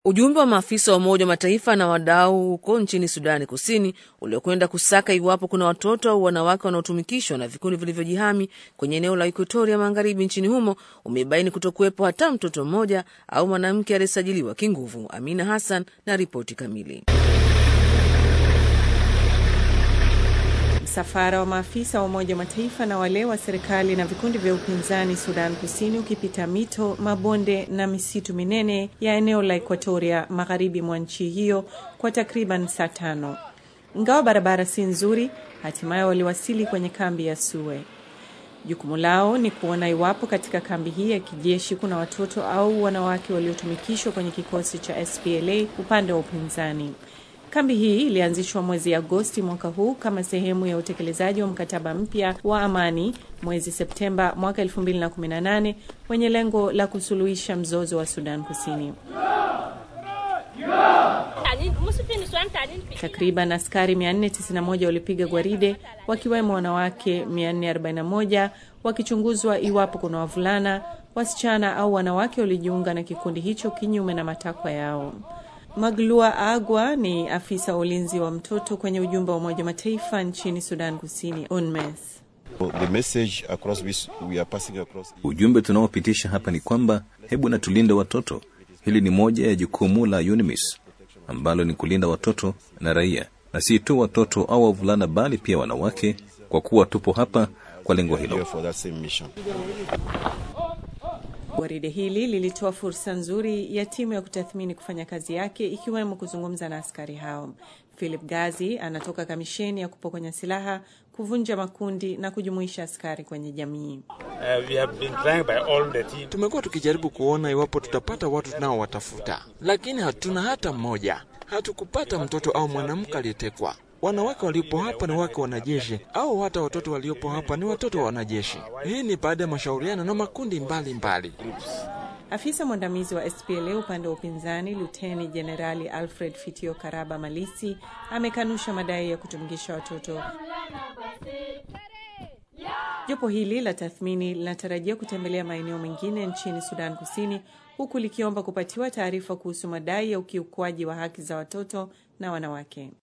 Ujumbe wa maafisa wa Umoja wa Mataifa na wadau huko nchini Sudani Kusini uliokwenda kusaka iwapo kuna watoto au wanawake wanaotumikishwa na vikundi vilivyojihami kwenye eneo la Ekuatoria Magharibi nchini humo umebaini kutokuwepo hata mtoto mmoja au mwanamke aliyesajiliwa kinguvu. Amina Hassan na ripoti kamili. Msafara wa maafisa wa Umoja wa Mataifa na wale wa serikali na vikundi vya upinzani Sudan Kusini ukipita mito, mabonde na misitu minene ya eneo la Ekuatoria magharibi mwa nchi hiyo kwa takriban saa tano. Ingawa barabara si nzuri, hatimaye waliwasili kwenye kambi ya Sue. Jukumu lao ni kuona iwapo katika kambi hii ya kijeshi kuna watoto au wanawake waliotumikishwa kwenye kikosi cha SPLA upande wa upinzani. Kambi hii ilianzishwa mwezi Agosti mwaka huu kama sehemu ya utekelezaji wa mkataba mpya wa amani mwezi Septemba mwaka 2018 wenye lengo la kusuluhisha mzozo wa Sudan Kusini. Takriban askari 491 walipiga gwaride wakiwemo wanawake 441 wakichunguzwa iwapo kuna wavulana, wasichana au wanawake walijiunga na kikundi hicho kinyume na matakwa yao. Maglua Agwa ni afisa wa ulinzi wa mtoto kwenye ujumbe wa Umoja wa Mataifa nchini Sudan Kusini, UNMISS. Ujumbe tunaopitisha hapa ni kwamba hebu na tulinde watoto. Hili ni moja ya jukumu la UNMISS ambalo ni kulinda watoto na raia, na si tu watoto au wavulana, bali pia wanawake, kwa kuwa tupo hapa kwa lengo hilo. Gwaride hili lilitoa fursa nzuri ya timu ya kutathmini kufanya kazi yake ikiwemo kuzungumza na askari hao. Philip Gazi anatoka kamisheni ya kupokonya silaha, kuvunja makundi na kujumuisha askari kwenye jamii. Uh, tumekuwa tukijaribu kuona iwapo tutapata watu tunaowatafuta, lakini hatuna hata mmoja. Hatukupata mtoto au mwanamke aliyetekwa. Wanawake waliopo hapa ni wake wanajeshi au hata watoto waliopo hapa ni watoto wa wanajeshi. Hii ni baada ya mashauriano na makundi mbalimbali mbali. Afisa mwandamizi wa SPLA upande wa upinzani Luteni Jenerali Alfred Fitio Karaba Malisi amekanusha madai ya kutumikisha watoto. Jopo hili la tathmini linatarajia kutembelea maeneo mengine nchini Sudan Kusini, huku likiomba kupatiwa taarifa kuhusu madai ya ukiukwaji wa haki za watoto na wanawake.